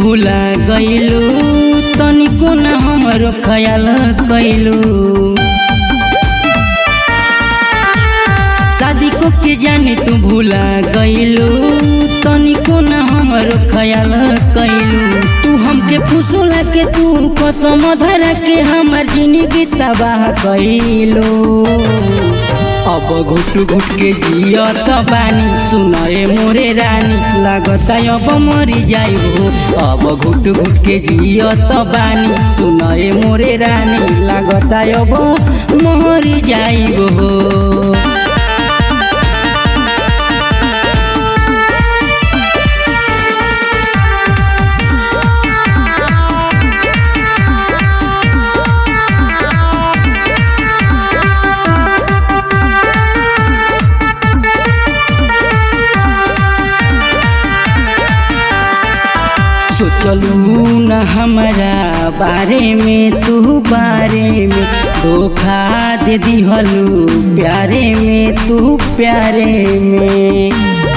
भुला गइलू तनिको न हमरो ख्याल कैलू शादी को के जाने तू भुला गइलू तनिको न हमरो ख्याल कैलू तू हमके फुसुला के तू कसम धरा के हमर जिंदगी तबाह कैलू अब घुट घुट के जियत बानी सुनए मोरे रानी लागता अब मरी जाइबो अब घुट घुट के जियत बानी सुनए मोरे रानी लागता अब मरी जाइबो सोचलू न हमारा बारे में तू बारे में धोखा दे दिहलू प्यारे में तू प्यारे में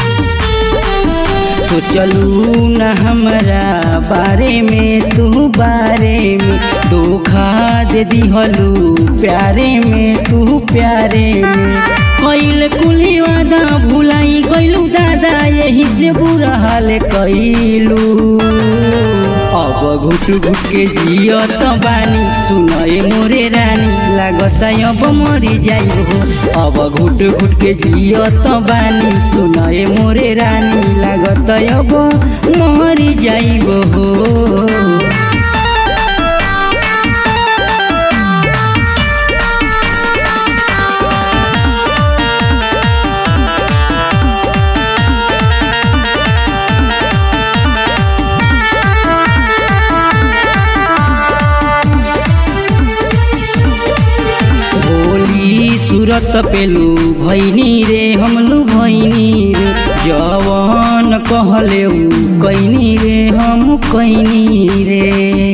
सोचलू न हमारा बारे में तू बारे में धोखा दे दिहलू प्यारे में तू प्यारे में कैल कुली वादा भुलाई गइलू दादा यही से बुरा हाल कैलू अब घुट घुट के जियत बानी सुनए मोरे रानी लागत अब मरी जाइबो अब घुट घुट के जियत बानी सुनए मोरे रानी लागत अब मरी जाइबो भोली सूरत पेलू भैनी रे हमलू भैनी रे जवान कहले कैनी रे हम कैनी रे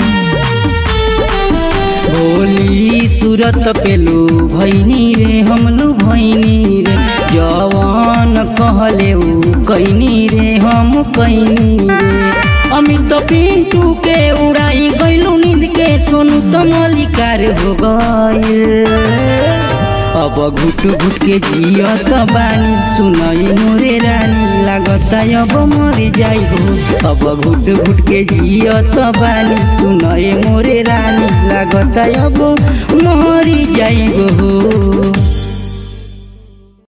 भोली सूरत पेलू भैनी रे हमलू भैनी रे जवान कहले कैनी रे हम कैनी रे अमित पिंटू के उड़ाई गइलू नींद के सोनू तो मलिकार हो गइल अब घुट घुट के जियत बानी सुनई मोरे रानी लागत अब मर जाइबो अब घुट घुट के जियत बानी सुनई मोरे रानी लागत अब मर जाइबो